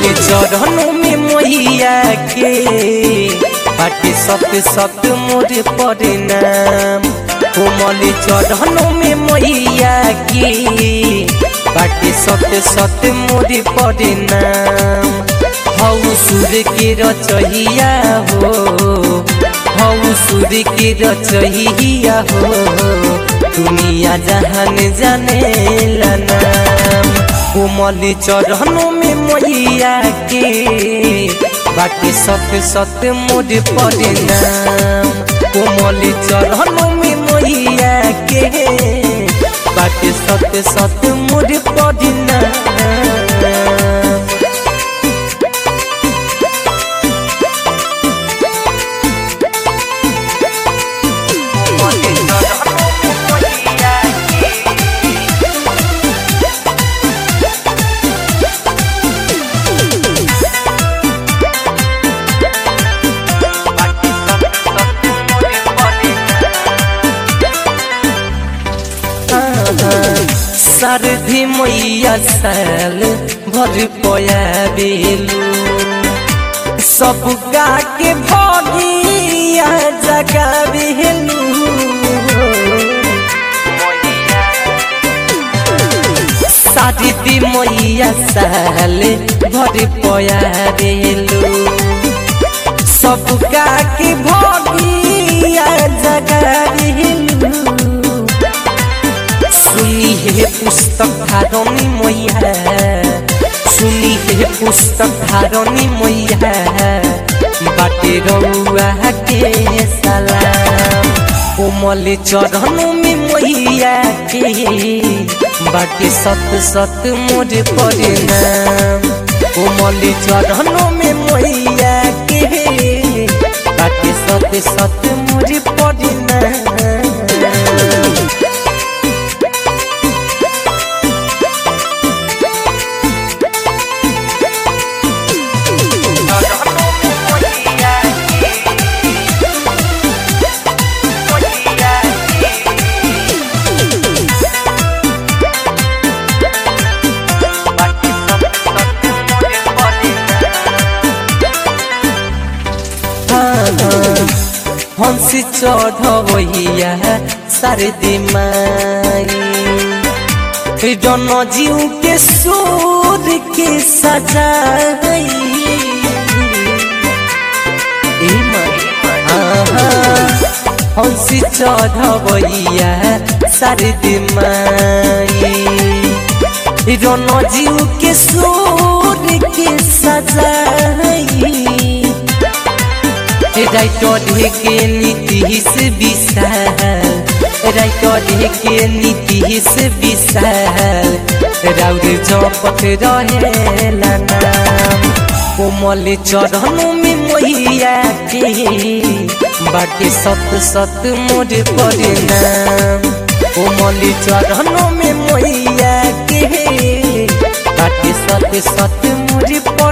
कोमल चरणों में मैया के बाटे सत सत मोर परिणाम कोमल चरणों में मैया के बाटे सत सत मोर परिणाम हऊ सूर्य के रचहिया हो हऊ सूर्य के रचहिया हो दुनिया जहान जाने नाम कोमल चरणों में मैया के बाटे सत सत मोर परिणाम कोमल चरणों में मैया के बाटे सत सत मोर परिणाम सरधी मैया साल भर पया बेलू सब गा के भगिया जगा बेलू सरधी मैया साल भर पया बेलू सब गा के भगिया जगा बेलू सुनी हे पुस्तक धारणी मैया सुनी हे पुस्तक धारणी मैया बाटे रउआ के सलाम कोमल चरणों में मैया के बाटे सत सत मोर परिणाम कोमल चरणों में मैया के बाटे सत सत मोर परिणाम हंसी चढ़वैया शारदी माई जन जीव के सूर के सजाई हंसी चढ़वैया शारदी माई जन जीव के सूर के सजाई राइटर ढेके नीतीश विशाल राइटर ढेके नीतीश विशाल राउर जपत रहेला नाम कोमल चरणों में मैया के बाटे सत सत मोर परिणाम कोमल चरणों में मैया के बाटे सत सत मोर